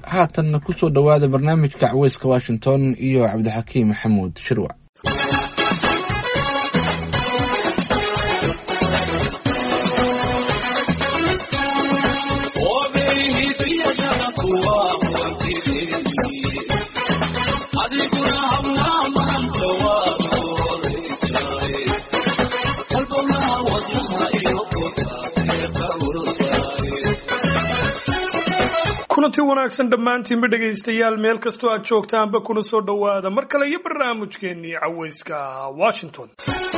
haatanna kusoo dhowaada barnaamijka caweyska washington iyo cabdixakiim maxamuud shirwac kulanti wanaagsan dhammaantiinba dhegaystayaal meel kastoo aad joogtaanba kuna soo dhowaada mar kale iyo barnaamijkeennii caweyska washington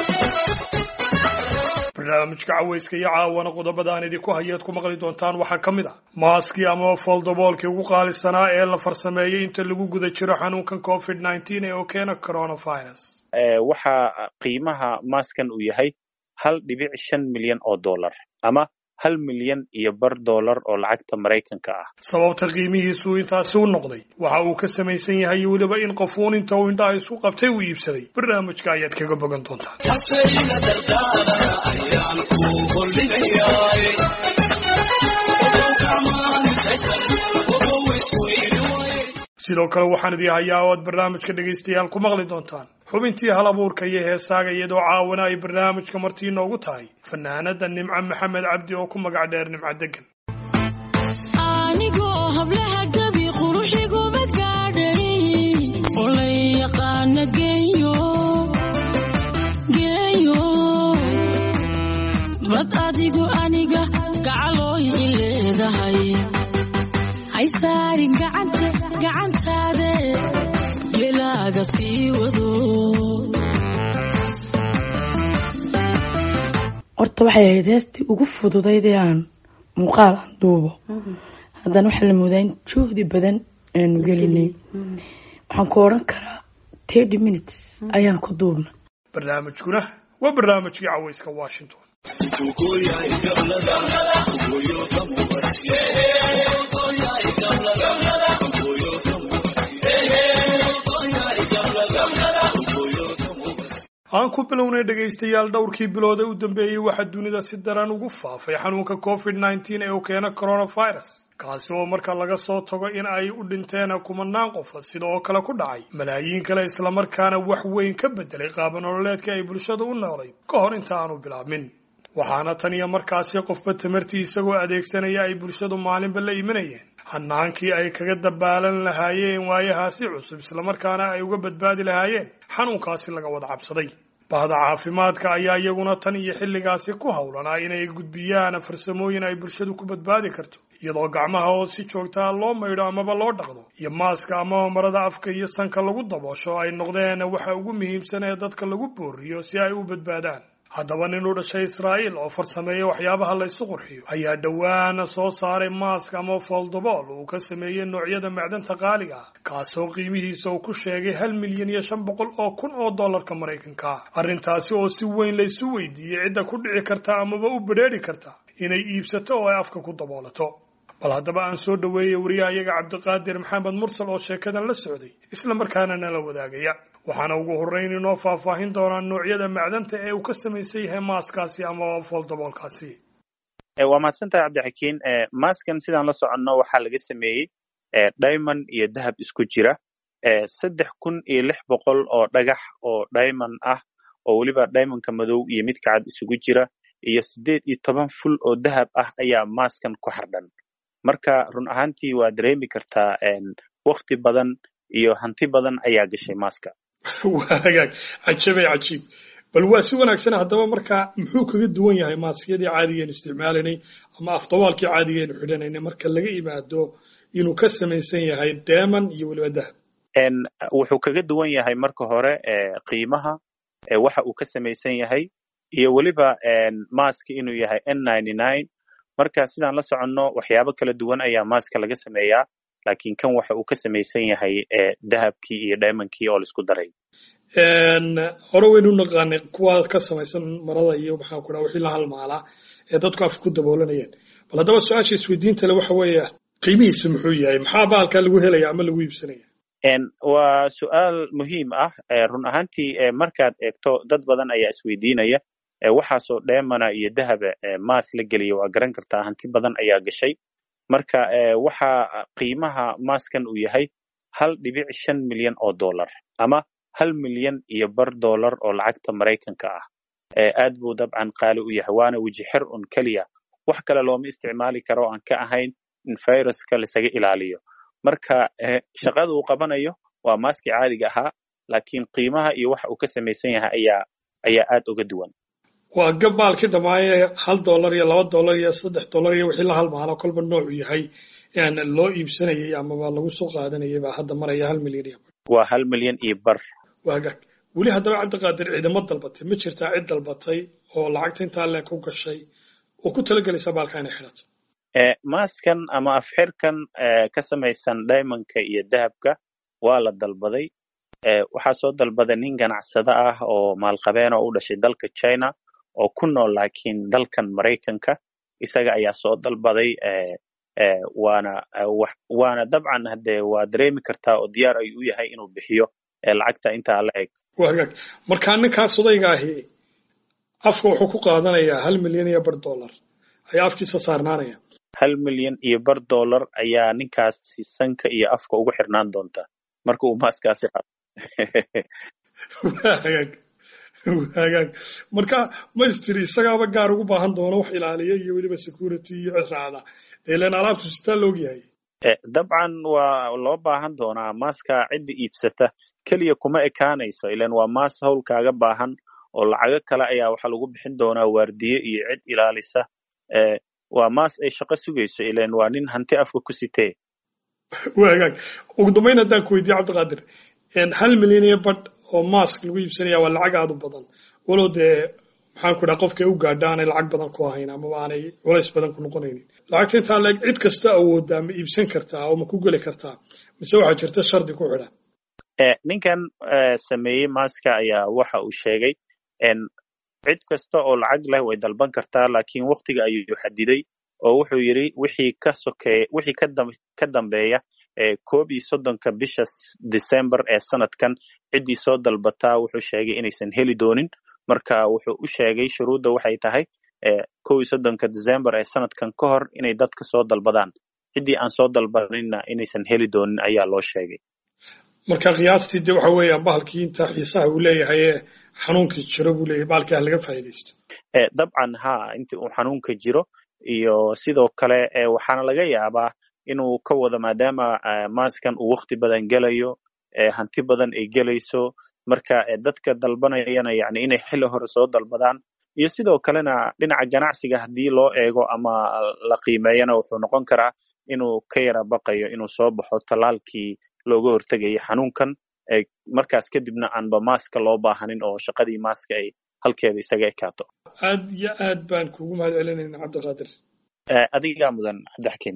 barnaamijka caweyska iyo caawana qodobada aan idinku hayaad ku maqli doontaan waxaa ka mid a maaskii ama foldoboolkii ugu qaalisanaa ee la farsameeyey inta lagu guda jiro xanuunkan covid nneteen ee oo keena coronavirus waxaa qiimaha maaskan uu yahay hal dhibic shan milyan oo dollar ama hal milyan iyo bar dollar oo lacagta maraykanka ah sababta qiimihiisu intaasi u noqday waxa uu ka samaysan yahay weliba in qofuun inta uu indhaha isu qabtay uu iibsaday barnaamijka ayaad kaga bogan doontaan sidoo kale waxaan idii hayaa oo aad barnaamijka dhegaystayaal ku maqli doontaan xubintii hal abuurka iyo heesaaga iyadoo caawana ay barnaamijka martii inoogu tahay fanaanada nimco maxamed cabdi oo ku magac dheer nimco degan anigoo hablaha gabi quruxiguma gaadhay oo la yaqaana geeyo geeyo bad adigu aniga gacalooy i leedahay haysaarin gacanta gacantaade belaaga sii wado horta waxay ahayd heestii ugu fududayd ee aan muuqaal aan duubo haddana waxaa la moodaa in juhdi badan aanu gelinay waxaan ku odhan karaa thirty minutes ayaan ku duubna barnaamijkuna waa barnaamijkii caweyska washington aan ku bilownay dhegaystayaal dhowrkii bilood ee u dambeeyey waxaa dunida si daran ugu faafay xanuunka covid nneteen ee uu keena coronavirus kaasi oo marka laga soo tago in ay u dhinteen kumanaan qof sida oo kale ku dhacay malaayiin kale islamarkaana wax weyn ka bedelay qaabanololeedka ay bulshada u noolayd ka hor inta aanu bilaabmin waxaana tan iyo markaasi qofba tamartii isagoo adeegsanaya ay bulshadu maalinba la imanayeen hanaankii ay kaga dabaalan lahaayeen waayahaasi cusub islamarkaana ay uga badbaadi lahaayeen xanuunkaasi laga wada cabsaday bahda caafimaadka ayaa iyaguna tan iyo xilligaasi ku howlanaa inay gudbiyaan farsamooyin ay bulshadu ku badbaadi karto iyadoo gacmaha oo si joogtaa loo maydho amaba loo dhaqdo iyo maaska amaba marada afka iyo sanka lagu daboosho ay noqdeen waxa ugu muhiimsan ee dadka lagu booriyo si ay u badbaadaan haddaba nin u dhashay israa'iil oo farsameeya waxyaabaha la ysu qurxiyo ayaa dhowaana soo saaray maask ama foldobool uu ka sameeyey noocyada macdanta qaaliga ah kaasoo qiimihiisa uu ku sheegay hal milyan iyo shan boqol oo kun oo dollarka maraykanka ah arrintaasi oo si weyn laysu weydiiyey cidda ku dhici karta amaba u bedheeri karta inay iibsato oo ay afka ku daboolato bal haddaba aan soo dhoweeyey wariyahayaga cabdiqaadir maxamed mursal oo sheekadan la socday isla markaana nala wadaagaya waxaana ugu horreyn inoo faahfaahin doonaa noocyada macdanta ee uu ka samaysan yahay maaskaasi ama foldoboolkaasi waa mahadsantahay cabdixakiin maaskan sidaan la soconno waxaa laga sameeyey diamond iyo dahab isku jira saddex kun iyo lix boqol oo dhagax oo diamond ah oo weliba diamondka madow iyo midka cad isugu jira iyo siddeed iyo toban ful oo dahab ah ayaa maaskan ku xardhan marka run ahaantii waa dareemi kartaa wakti badan iyo hanti badan ayaa gashay maaska waa hagaag cajabay cajiib bal waa si wanaagsan haddaba markaa muxuu kaga duwan yahay maaskiyadii caadigeenu isticmaalaynay ama afdabaalkii caadigeenu xidhanaynay marka laga imaado inuu ka samaysan yahay deman iyo weliba dahab wuxuu kaga duwan yahay marka hore qiimaha waxa uu ka samaysan yahay iyo weliba maaska inuu yahay n ninety nine marka sidaan la soconno waxyaabo kala duwan ayaa maaska laga sameeyaa laakiin kan waxa uu ka samaysan yahay dahabkii iyo diamondkii oo laisku daray hore waynu naqaanay kuwa ka samaysan marada iyo maxaa ku dhaha wixii la halmaalaa ee dadku afka ku daboolanayeen bal haddaba su-aasha isweydiinta le waxa weeye qiimihiisu muxuu yahay maxaa baalkaa lagu helaya ama lagu iibsanaya waa su-aal muhiim ah run ahaantii markaad eegto dad badan ayaa isweydiinaya waxaasoo dheemana iyo dahaba maas la geliya waa garan kartaa hanti badan ayaa gashay marka waxa qiimaha maaskan uu yahay hal dhibic shan milyan oo dollar ama hal milyan iyo bar dollar oo lacagta maraykanka ah aad buu dabcan qaali u yahay waana weji xir un keliya wax kale looma isticmaali karo aan ka ahayn in viruska lasaga ilaaliyo marka shaqada uu qabanayo waa maaskii caadiga ahaa laakiin qiimaha iyo waxa uu ka samaysan yahay ayaa ayaa aad uga duwan waa gabaalkii dhammaaye hal dollar iyo laba dollar iyo saddex dollar iyo wixii la halmaano kolba noocu yahay loo iibsanayay amaba lagu soo qaadanayay baa hadda maraya hal milyan iyo waa hal milyan iyo bar waagaag weli haddaba cabdiqaadir ciidamo dalbatay ma jirtaa cid dalbatay oo lacagta intaa leeg ku gashay oo ku talagelaysa baalka inay xidhato maaskan ama afxirkan ka samaysan diamondka iyo dahabka waa la dalbaday waxaa soo dalbaday nin ganacsado ah oo maalqabeen oo u dhashay dalka china oo ku nool laakiin dalkan maraykanka isaga ayaa soo dalbaday waana waana dabcan hade waa dareemi kartaa oo diyaar ayuu u yahay inuu bixiyo lacagta intaa la eg wagaag markaa ninkaas odayga ahi afka wuxuu ku qaadanayaa hal milyan iyo bar dollar ayaa afkiisa saarnaanaya hal milyan iyo bar dollar ayaa ninkaasi sanka iyo afka ugu xirnaan doonta marka uu maaskaasi qaado wagaag wagaag marka maystiri isagaaba gaar ugu baahan doono wax ilaaliya iyo weliba security iyo cid raacda ilan alaabtu sitaa loog yahay dabcan waa loo baahan doonaa maaska cidda iibsata keliya kuma ekaanayso ilan waa maas howl kaaga baahan oo lacago kale ayaa waxaa lagu bixin doonaa waardiye iyo cid ilaalisa waa maas ay shaqo sugayso ilan waa nin hanti afka ku sitee wagaag ugu dambayn haddaan ku weydiye cabdiqaadir hal milyan iyo badh oo mask lagu iibsanaya waa lacag aad u badan walow dee maxaan ku dhaha qofkay u gaadha aanay lacag badan ku ahayn amaba aanay culays badan ku noqonaynin lacagta intaa leeg cid kasta awooddaa ma iibsan kartaa oo ma ku geli kartaa mise waxaa jirta shardi ku xidhan ninkan sameeyey maska ayaa waxa uu sheegay cid kasta oo lacag leh way dalban kartaa laakiin waktiga ayuu xadiday oo wuxuu yidhi wixii ka sokeeya wixii ka dambeeya koob iyo soddonka bisha december ee sanadkan ciddii soo dalbataa wuxuu sheegay inaysan heli doonin marka wuxuu u sheegay shuruudda waxay tahay kow iyo soddonka december ee sanadkan ka hor inay dadka soo dalbadaan ciddii aan soo dalbaninna inaysan heli doonin ayaa loo sheegay marka qiyaastii de waxa weeya bahalkii inta xiisaha uu leeyahay ee xanuunkii jiro buu leeyahay bahalkii ha laga faa'iidaysto dabcan ha intii uu xanuunka jiro iyo sidoo kale waxaana laga yaabaa inuu ka wado maadaama maaskan uu wakti badan gelayo hanti badan ay gelayso marka dadka dalbanayana yani inay xilli hore soo dalbadaan iyo sidoo kalena dhinaca ganacsiga haddii loo eego ama la qiimeeyana wuxuu noqon karaa inuu ka yara baqayo inuu soo baxo tallaalkii looga hortegayay xanuunkan markaas kadibna aanba maaska loo baahanin oo shaqadii maaska ay halkeeda isaga ekaato aad iyo aad baan kugu mahad celinayna cabdiqaadir adigaa mudan cabdixakiim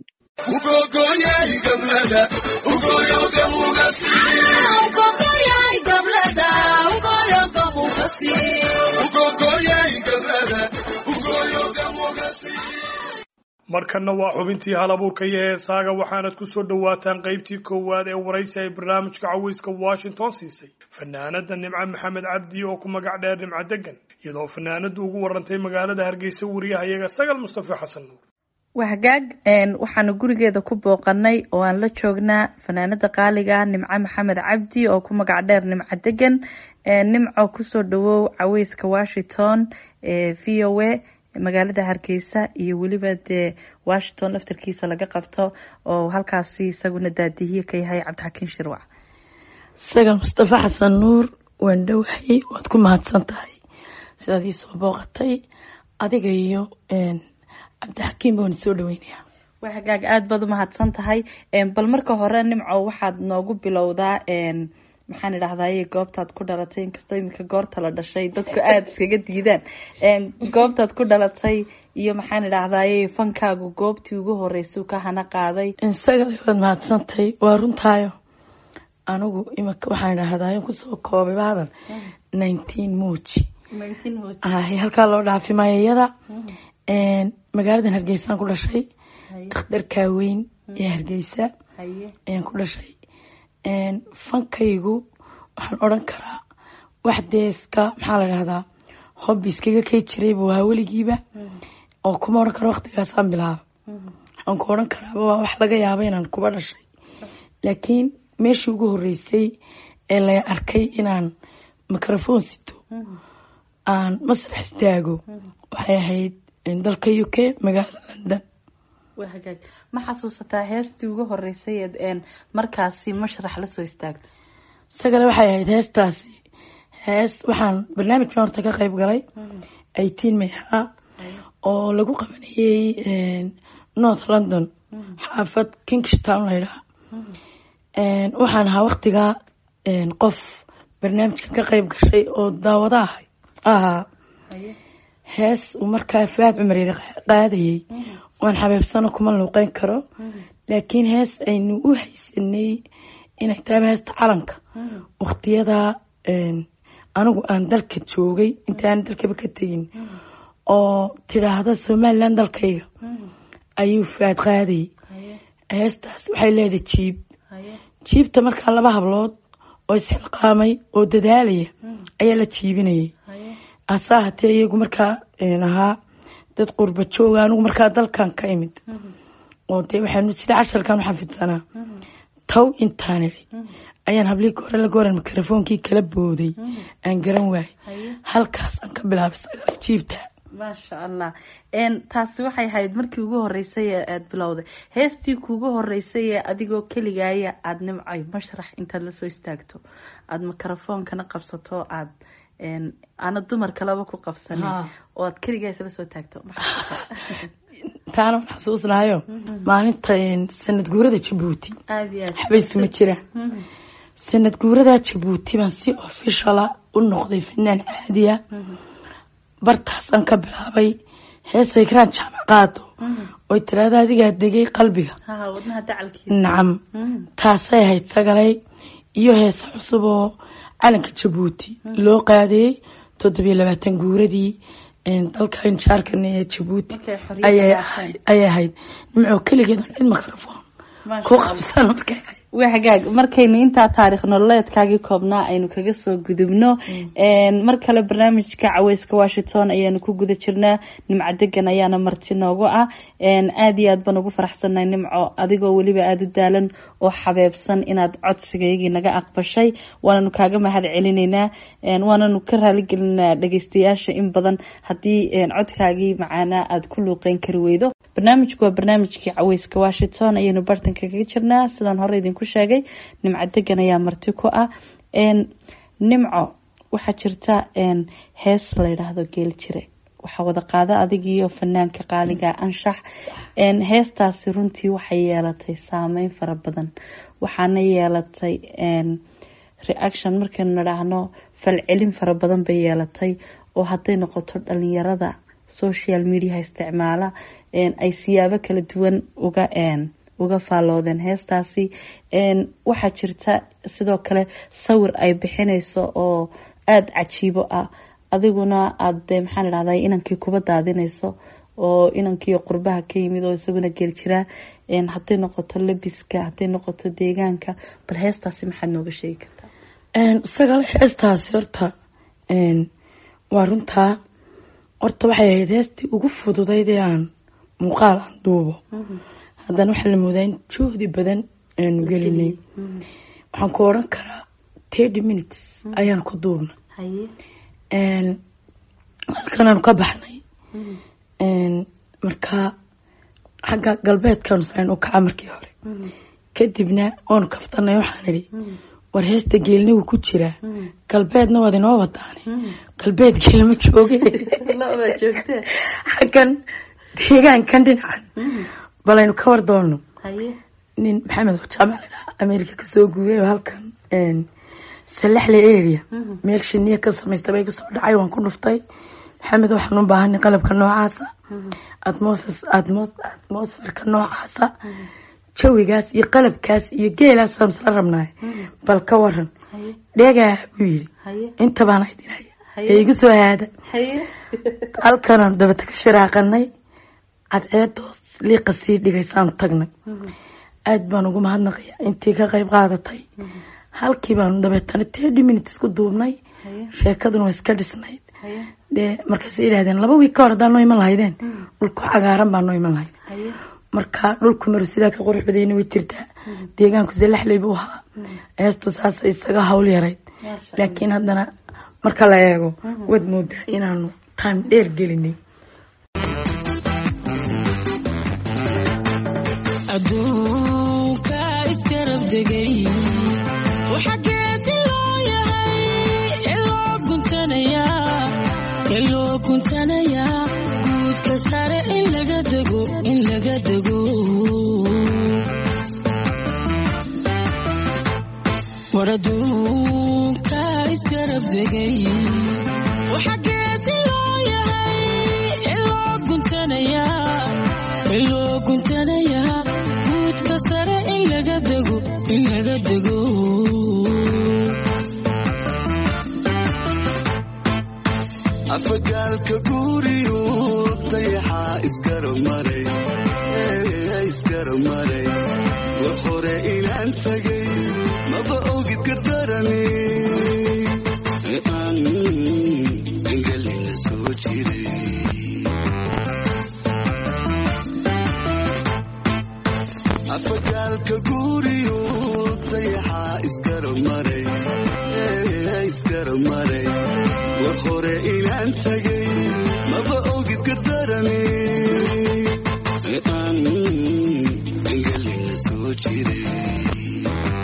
markanna waa xubintii hal abuurka iyo heesaaga waxaanad ku soo dhowaataan qaybtii koowaad ee waraysi ay barnaamijka caweyska washington siisay fanaanada nimco maxamed cabdi oo ku magac dheer nimco degan iyadoo fanaanadu ugu warantay magaalada hargeysa wariyahayaga sagal mustafa xasan nuur waa hagaag waxaanu gurigeeda ku booqanay oo aan la joognaa fanaanada qaaliga ah nimco maxamed cabdi oo ku magac dheer nimco degan nimco kusoo dhawow caweyska washington v o a magaalada hargeysa iyo weliba dee washington laftarkiisa laga qabto oo halkaasi isaguna daadihiye ka yahay cabdixakiin shirwac sagal mustafa xasan nuur waan dhowahay waad ku mahadsan tahay sidaad ii soo booqatay adiga iyo cabdixakiim baan soo dhaweynayaa waa hagaag aada baad umahadsan tahay bal marka hore nimco waxaad noogu bilowdaa maxaan idhahdaye goobtaad ku dhalatay inkastoo iminka goorta la dhashay dadku aada iskaga diidaan goobtaad ku dhalatay iyo maxaan idhahdaye fankaagu goobtii ugu horeysay ka hana qaaday sagal waad mahadsantahay waa runtaayo anigu imika waxaan idhahdaye kusoo koobay baadan nineteen muuji halkaa loo dhaafi mayayada magaaladan hargeysaan ku dhashay dhakhtarkaa weyn ee hargeysa ayaan ku dhashay fankaygu waxaan odran karaa wax dee iska maxaa la dhahdaa hobbi iskaga kay jiray buu ahaa weligiiba oo kuma odhan karo waktigaasaan bilaaba waxaan ku odhan karaaba waa wax laga yaaba inaan kuba dhashay laakiin meeshii ugu horreysay ee la arkay inaan microphone sito aan masrax istaago waxay ahayd dalka u k magaalada london waa hagaag ma xasuusataa heestii ugu horeysay eed een markaasi mashrax la soo istaagto isagale waxay ahayd heestaasi hees waxaan barnaamijkan horta ka qayb galay eighteen may ahaa oo lagu qabanayey north london xaafad kingstown laydhaha waxaan ahaa waktigaa qof barnaamijkan ka qayb gashay oo daawada ahay ahaa hees uu markaa faad cumar yari qaadayey waan xabeebsano kuma luuqeyn karo laakiin hees aynu u haysanay inay taaba heesta calanka waktiyadaa anigu aan dalka joogay intaan dalkaba ka tegin oo tidhaahda somalilan dalkayga ayuu faad qaadayay heestaas waxay leedahay jiib jiibta markaa laba hablood oo isxilqaamay oo dadaalaya ayaa la jiibinayay hase ahatee iyagu markaa ahaa dad qurba jooga anigu markaa dalkan ka imid oo dee waxaanu sida casharkan u xafidsanaa taw intaan idhi ayaan hablii hore la goran mikrofoonkii kala booday aan garan waayay halkaas aan ka bilaabay sagaal jiibta maasha allah taasi waxay ahayd markii ugu horeysay ee aada bilowday heestii kuugu horeysay ee adigoo keligaaya aada nimcay mashrax intaad lasoo istaagto aada mikrofoonkana qabsato aada aana dumar kaleba ku qabsanin oo aad keligaa isla soo taagto taana waan xasuusnahayo maalinta sanad guurada jabuuti aada iyo aad xabaysuma jira sanad guurada jabuuti baan si ofishala u noqday fanaan caadiya bartaasaan ka bilaabay heesay karaan jaamac qaado oy tiraahda adigaa degay qalbiga ha wadnaha dacalkiisa nacam taasay ahayd sagalay iyo heese cusub oo calanka jabuuti loo qaadayey toddobiyo labaatan guuradii dalka injaarkan ee jabuuti Markay xorriyadda ayay qaateen. ahayd- ayay ahayd nimco keligeed on cid mikrofon Maasha ku Allah. qabsan markay ahayd waa hagaag markaynu intaa taariikh nololeedkaagii koobnaa aynu kaga soo gudubno mar kale barnaamijka caweyska washington ayaanu ku guda jirnaa nimco degan ayaana marti noogu ah aada iyo aad baan ugu faraxsannahay nimco adigoo weliba aada u daalan oo xabeebsan inaad codsigaygii naga aqbashay waananu kaaga mahad celinaynaa waananu ka raaligelinaa dhageystayaasha in badan haddii codkaagii macaanaa aada ku luuqeyn kari weydo barnaamijku waa barnaamijkii caweyska washington ayaynu bartanka kaga jirnaa sidaan hore idinku sheegay nimco degan ayaa marti ku ah nimco waxaa jirta hees la yidhaahdo geel jire waxaa wada qaada adigiiyo fanaanka qaaliga anshax heestaasi runtii waxay yeelatay saameyn fara badan waxaana yeelatay reaction markaynu nidhaahno falcelin fara badan bay yeelatay oo hadday noqoto dhalinyarada social mediaha isticmaala ay siyaabo kala duwan uga uga faalloodeen heestaasi waxaa jirta sidoo kale sawir ay bixinayso oo aada cajiibo ah adiguna aada maxaan idhahday inankii kuba daadinayso oo inankii qurbaha ka yimid oo isaguna geel jiraa hadday noqoto labiska hadday noqoto deegaanka bal heestaasi maxaad nooga sheegi kartaa isagale heestaasi horta waa runtaa horta waxay ahayd heestii ugu fududayd ee aan muuqaal aan duubo haddana waxaa la moodaa in juhdi badan aanu gelinay waxaan ku odhan karaa thirty minutes ayaan ku duubnay haye halkan aanu ka baxnay markaa xagga galbeedkaanu sayn u kaca markii hore kadibna oonu kaftanay waxaan idhi war heesta geelna wuu ku jiraa galbeedna waad inoo wadaane galbeed geelma jooge lobaa joogtee xaggan deegaankan dhinacan balaynu ka war doonno haye nin maxamed oo jaamac la dhaha america kasoo guuray oo halkan salaxle area meel shiniya ka samaysta bay kusoo dhacay waan ku dhuftay maxamed waxaan u baahanay qalabka noocaasa atmos- atmos- atmosferka noocaasa jawigaas iyo qalabkaas iyo geelaasaan isla rabnaay bal ka waran haye dheegaa buu yidhi haye inta baan idinaya Haye. ee igu soo haada haye halkanaan dabata ka sharaaqanay cadceedoos liiqa sii dhigaysaan tagnay aada baan ugu mahadnaqaya intii ka qayb qaadatay halkii baanu dabeetana thirty minutes ku duubnay haye sheekaduna waa iska dhisnayd haye dee markaasay yidhahdeen laba wiig ka hor haddaan noo iman lahaydeen dhulku cagaaran baan noo iman lahayd haye marka dhulku maru sidaa ka qurux badayna way jirtaa deegaanku salaxley buu ahaa heestu saasa isaga hawl yarayd laakiin haddana marka la eego waad moodaa inaanu time dheer gelinay adduunka iskarab degay waxa geedi loo yahay iloo guntanayaa iloo guntanayaa guudka sare in laga dego in laga dego war adduunka iskarab degay waxa geedi loo yahay iloo guntanayaa iloo guntanayaa guudka sare in laga dego in laga dego afagaalka guriyu dayaxaa isgaramaray isgaramaray war hore inaan tagay maba ogid ka darani aan engelina soo jiray afagaalka guriyu dayaxaa isgaramaray isgaramaray war hore inaan tagay maba ogid ka darani aan engelina soo jiray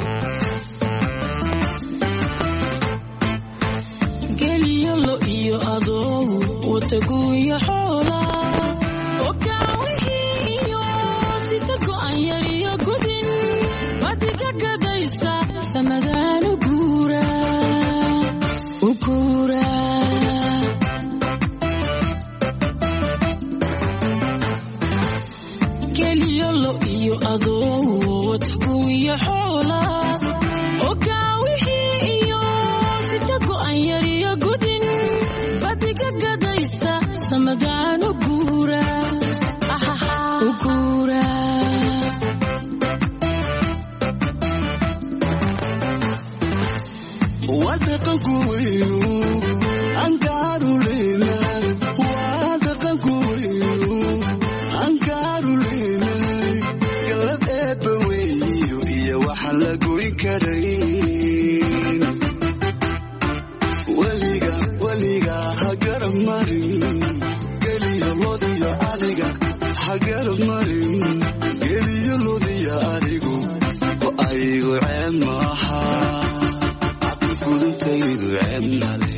geliyo lo iyo adoo wataguuyo xoola ogaawihii iyo sita go'an yar iyo gudin badiga gadaysa ramadaan u guura u guura geliyo lo iyo adoo wataguuyo xoola ogaawihii iyo sita go'an yar iyo gudin badiga gadaysa ramadaan u guura u guura waa dhaqanku weynu angaaruleyna waa dhaqanku weynu angaaruleyna galad eebba weyiyo iyo waxaan la goyn karayn weliga weliga ha garab marin geliyo lodiyo ariga ha garab marin geliyo lodiyo arigu oo aygu ceeb maaha caqli gudantaydu ceeb male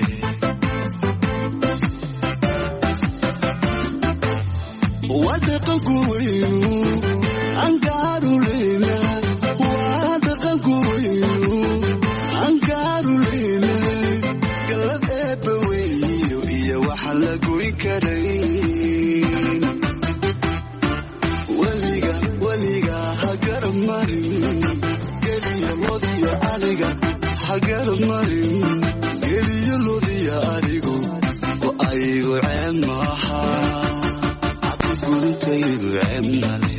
waa dhaqanku weynu angaaruleyna waa dhaqanku weynu angaaruleyna galad eebba weyiyo iyo waxaan la goyn karayn weliga weliga ha garab marin geliyo lodiyo ariga ha garab marin geliyo lodiyo arigu oo aygu ceeb maaha caqli gudantaydu ceeb male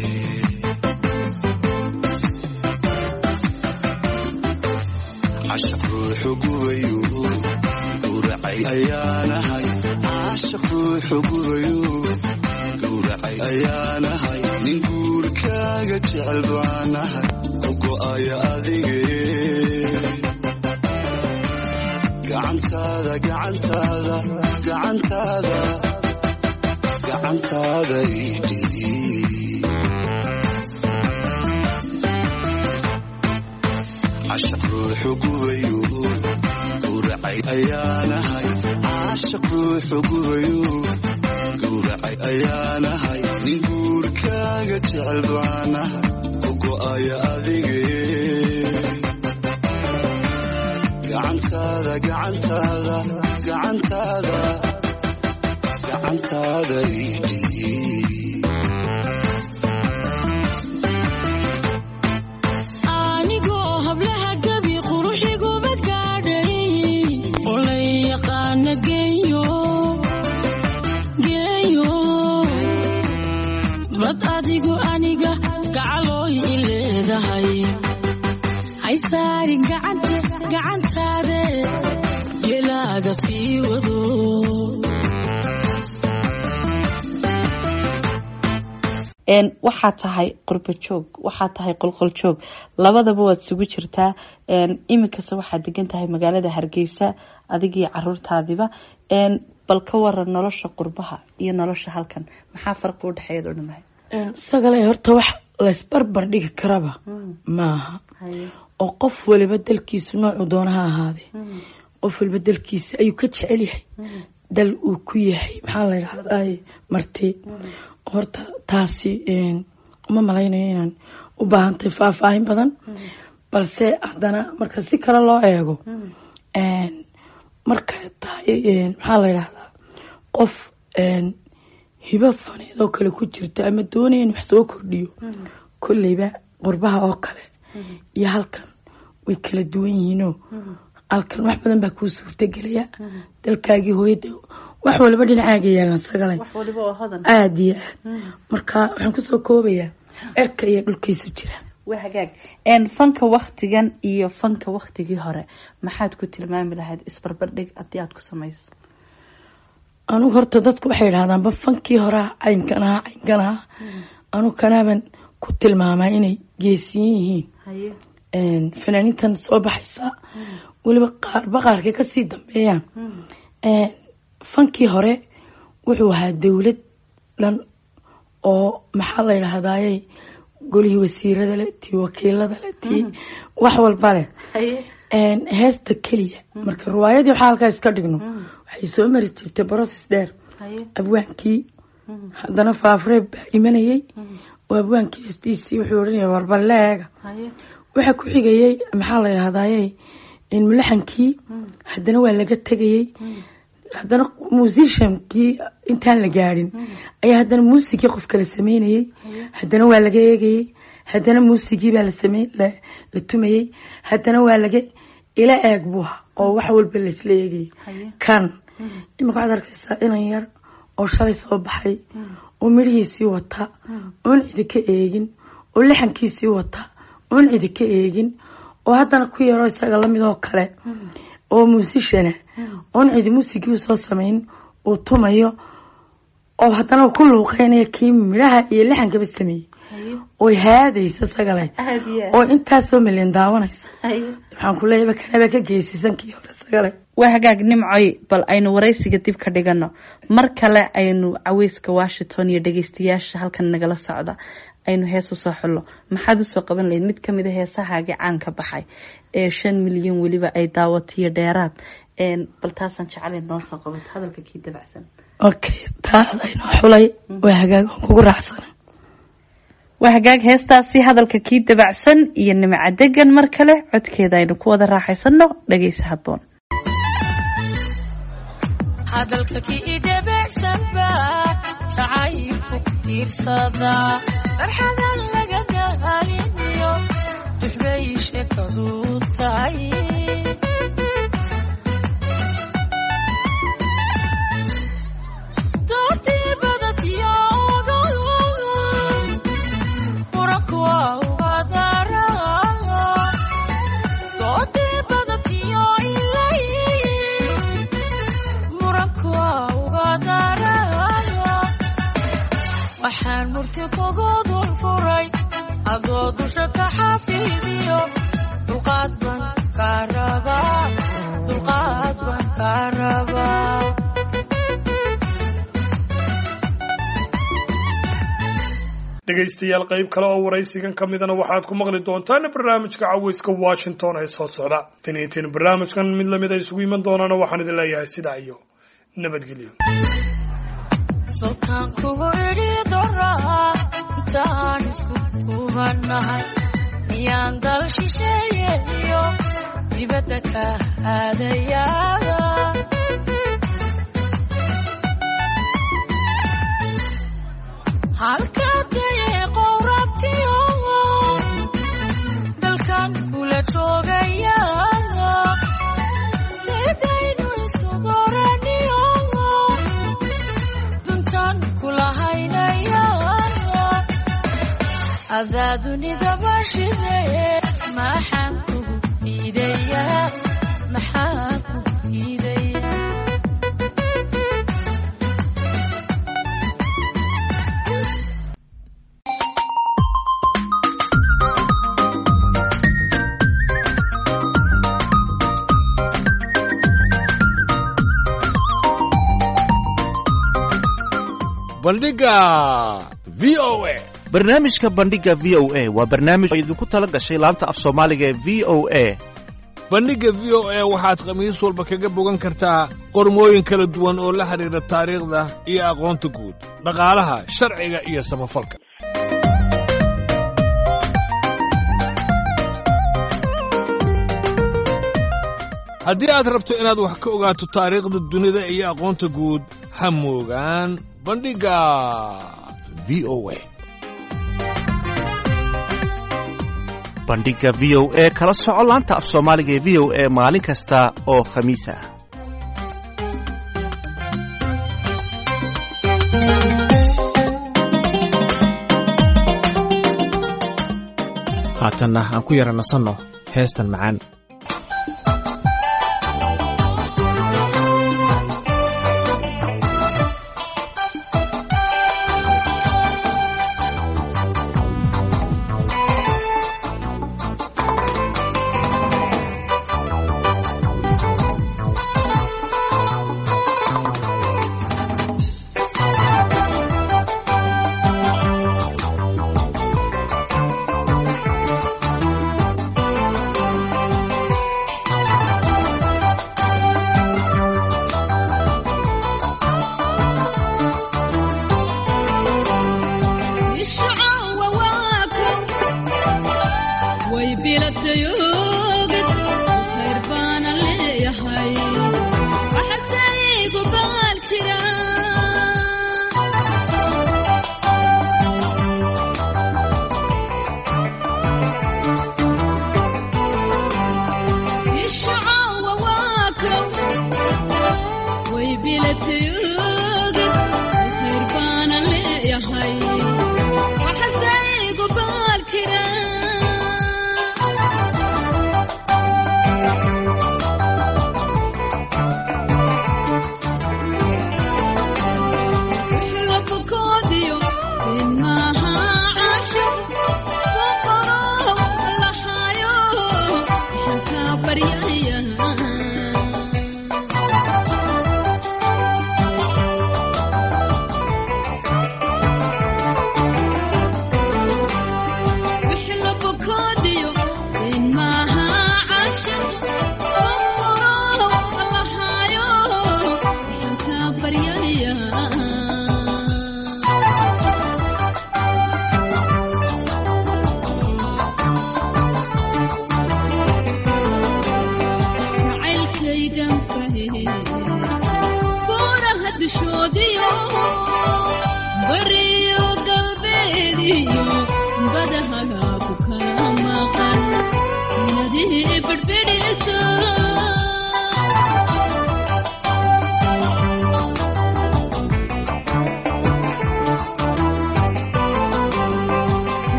cashaq ruuxu gubayu gowracay ayaanahay cashaq ruuxu gubayu gowracay ayaanahay nin guurkaaga jecel baanahay ku go'aya adige gacantaada gacantaada gacantaada gacantaada idhii cashaq ruuxu gubayu gowracay ayaanahay cashaq ruuxu gubayu gowracay ayaanahay nin guurkaaga jecel baanahay ku go'aya adige gacantaada gacantaada gacantaada gacantaada idhii anigoo hablaha gabi quruxiguma gaadhay oo la yaqaana geeyo geeyo bad adigu aniga gacalooy i leedahay hay saari gacante gacantaade gelaaga sii wado een waxaa tahay qurbo joog waxaa tahay qolqol joog labadaba waad isugu jirtaa een iminkasta waxaad degan tahay magaalada hargeysa adigii caruurtaadiba een bal ka waran nolosha qurbaha iyo nolosha halkan maxaa farqi u dhexeeya oo dhamahay isagale horta wax laysbarbar dhigi karaba maaha oo qof waliba dalkiisu noocuu doona ha ahaadee qof waliba dalkiisa ayuu ka jecel yahay dal uu ku yahay maxaa la yidhahdaa marti horta taasi een, uma malaynayo inaan u baahantay faahfaahin badan balse haddana marka si kale loo eego een, markay tahay een, maxaa la yidhahdaa qof een, hibo faneed oo kale ku jirto ama doonaya in wax soo kordhiyo kolleyba qurbaha oo kale iyo halkan way kala duwan yihiinoo halkan wax badan baa kuu suurtagelaya dalkaagii hooyada wax waliba dhinacaaga yaalan sagale wax waliba oo hodan aada iyo aad marka waxaan kusoo koobayaa cirka iyo dhulkiisu jira waa hagaag een fanka waktigan iyo fanka waktigii hore maxaad ku tilmaami lahayd isbarbardhig haddii aad ku samayso anugu horta dadku waxay idhahdaanba fankii horea caynkan ahaa caynkan ahaa anugu kanaaban ku tilmaamaa inay geesiyin yihiin haye een, fanaaniintan soo baxaysa weliba qaarba qaarkay kasii dambeeyaan een, fankii hore wuxuu ahaa dowlad dhan oo maxaa la yidhahdaaye golihii wasiirada leh tii wakiilada leh tii wax walba leh haye een, heesta keliya marka riwaayadii waxaa halkaa iska dhigno waxay soo mari jirtay broses dheer haye abwaankii haddana faafreeb baa imanayey oo abwaankii hestiisii wuxuu odhanaya warbaleega haye waxaa ku xigayey maxaa la yidhahdaaye in mulaxankii haddana waa laga tegayey haddana musiciankii intaan la gaadhin ayaa haddana muusigii qof kala sameynayey haddana waa laga eegayey haddana muusigii baa la samey la la tumayey haddana waa laga ila eeg buu ahaa oo wax walba laisla eegayay haye kan imika waxaad arkaysaa inan yar oo shalay soo baxay oo midhihiisii wata oon cidi ka eegin oo lixankiisii wata oon cidi ka eegin oo haddana ku yaroo isaga lamid oo kale oo muusishana oon cidi muusigii soo samayn uu tumayo oo haddana ku luuqeynaya kii midhaha iyo lixankaba sameeyey haye oy haadaysa sagale aad iyo aad oo intaasoo milyan daawanaysa haye waxaan ku leeyahay kanaba ka geysisan kii hore sagale waa hagaag nimcoy bal aynu waraysiga dib ka dhigano mar kale aynu caweyska washington iyo dhegeystayaasha halkan nagala socda aynu hees usoo xullo maxaad usoo qaban lahayd mid kamid a heesahaagii caanka baxay ee shan milyan weliba ay daawatiyo dheeraad een, bal taasaan jeclay noo soo qabato hadalka kii dabacsan okay taada inoo xulay waa hagaag aan kugu raacsana waa hagaag heestaasi hadalka kii dabacsan iyo nimca degan mar kale codkeeda aynu ku wada raaxaysano dhegeysa haboon hadalka kii debecsanba jacaylku ku tiirsada farxadan laga gaaliniyo duxbay sheekadu tahay doortii badatiyo muranku waa uga dara doortii badatiyo ilay muranku waa uga dara waxaan murti kugu dul furay adoo dusha ka xafiidiyo dulqaad baan kaa rabaa dulqaad baan kaa rabaa dhegaystayaal qayb kale oo waraysigan ka midana waxaad ku maqli doontaan barnaamijka caweyska washington ee soo socda tan iyo tin barnaamijkan mid lamid a isugu iman doonaana waxaan idin leeyahay sidaa iyo nabadgelyo sultaan kugu idhi doraa intaan isku kubanahay miyaan dal shisheeye iyo dibadda ka aadayaa halkaa dayeeqow rabtiyo dalkan kula joogaya sidaynu isu dooraniyo duntan kula haynaya adaa dunida bashide maxaan kugu diidaya maxaan kugu diidaya bandhiga v o a barnaamijka bandhiga v o a waa barnaamij oo idinku tala gashay laanta af soomaaliga ee v o a bandhigga v o a waxaad khamiis walba kaga bogan kartaa qormooyin kala duwan oo la xidhiidha taariikhda iyo aqoonta guud dhaqaalaha sharciga iyo samafalka haddii aad rabto inaad wax ka ogaato taariikhda dunida iyo aqoonta guud ha moogaan bandhigga v o a bandhiga v o a kala soco laanta af soomaaliga ee v o a maalin kasta oo khamiis ah haatanna aan ku yara nasanno heestan macaan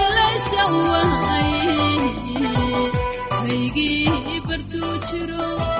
jiro